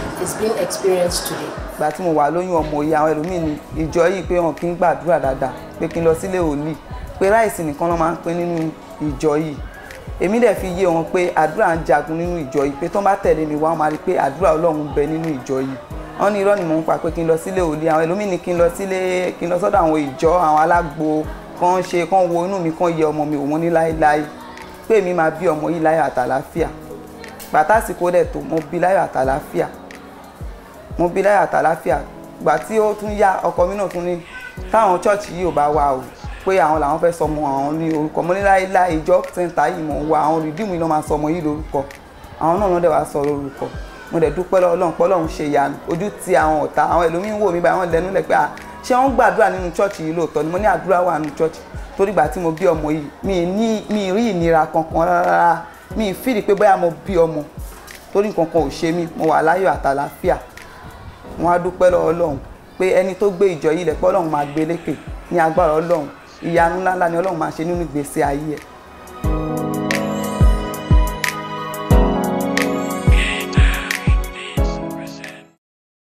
is being experienced today. ìgbà tí mo wà lóyún ọmọ yìí àwọn ẹlòmíì ní ìjọ yìí pé wọn kì í gbàdúrà dáadáa pé kí n lọ sílé òòlì pé ráìsì nìkan ló máa ń pín nínú ìjọ yìí èmi dẹ̀ fi yé wọn pé àdúrà ń jagun nínú ìjọ yìí pé tó bá tẹ̀lé mi wá wọn máa rí i pé àdúrà ọlọ́run ń bẹ nínú ìjọ yìí wọn ní irọ́ ni mò ń pa pé kí n lọ sílé òòlì àwọn ẹlòmíì ní kí n lọ sílé kí n lọ sọ́dọ̀ àwọn ìjọ àwọn alágbo kan ṣe kan wo inú mi kan yẹ ọmọ mi òun ní láéláé pé èmi máa bí ọmọ yìí láyọ̀ àtàlàáfíà pàtàsìkò dẹ̀ tó mo bí láyọ̀ àtàlàáfíà mo bí láyọ̀ àtàlàáfíà gbà tí ó tún yá ọkọ mi náà tún ní táwọn chọ́ọ̀chì yìí ò bá wà o pé àwọn làwọn fẹ́ sọmọ àwọn ní orúkọ mo ní láéláé ìjọ sẹ́ńtà yìí mò ń wá àwọn rìdíìmù yìí ló máa sọmọ yìí lórúkọ àwọn náà ló dẹ̀ wá sọ lórúkọ mo dẹ̀ dúpẹ́ lọ́wọ́ Ọlọ́run pé Ọlọ́run ṣe ìyanu ojú ti àwọn ọ̀tá àwọn ẹlòmíín wò mí báyìí wọ́n lẹ́nu lẹ̀ pé à ṣé wọ́n gbàdúrà nínú chọ́ọ̀chì yìí lóòótọ́ ni mo ní àdúrà wà nínú chọ́ọ̀chì torí ìgbà tí mo bí ọmọ yìí mi ní mi rí ìnira kankan rárá mi ì fìdí pé bóyá mo bí ọmọ torí nǹkan kan ò ṣe mí mo wà láyọ̀ àtàlàáfíà wọn á dúpẹ́ lọ́wọ́ Ọlọ́run pé ẹni tó gbé ìjọ yìí lẹ̀ pé Ọlọ́run máa gbé lékè ní agbára Ọlọ́run ìyanu ńláńlá ni Ọlọ́run máa ṣe nínú ìgbésí ayé ẹ̀